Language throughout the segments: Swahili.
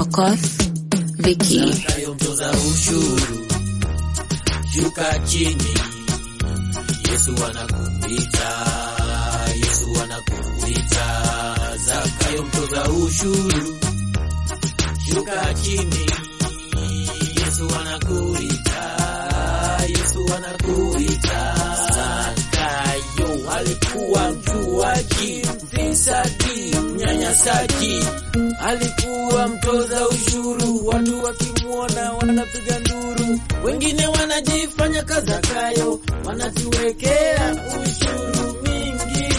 Okoth, Vicky. Zakayo mtoza ushuru, shuka chini. Yesu anakuita, Yesu anakuita. Zakayo mtoza ushuru, shuka chini. Yesu anakuita, Yesu anakuita. Zakayo alikuwa mjuaji, mfisadi, mnyanyasaji, alikuwa mtoza ushuru. Watu wakimwona wanapiga nduru, wengine wanajifanya kazakayo, wanatuwekea ushuru mingi.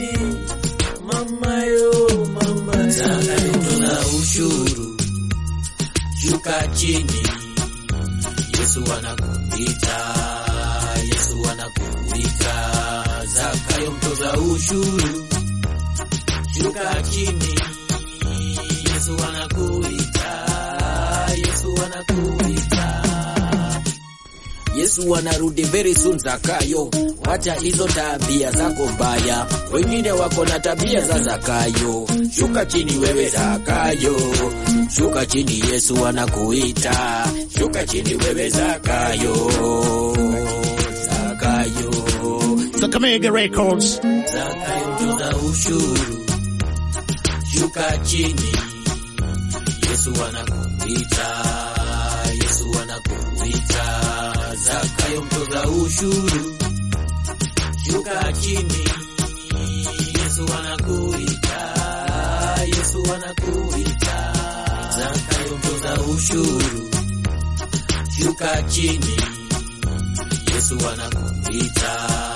Mamayo, mama, Zakayo mtoza ushuru, shuka chini. Yesu anakuita, Yesu anakuita. Zakayo mtoza ushuru, shuka chini. Yesu anakuita, Yesu anakuita. Yesu anarudi very soon Zakayo, wacha hizo tabia zako mbaya, wengine wako na tabia za Zakayo. Shuka chini wewe Zakayo, shuka chini, Yesu anakuita. Shuka chini wewe Zakayo, Zakayo, Kakamega Records. Zakayo mtoza ushuru, shuka chini, Yesu anakuita, Yesu anakuita. Zakayo mtoza ushuru, shuka chini, Yesu anakuita, Yesu anakuita. Zakayo mtoza ushuru, shuka chini, Yesu anakuita,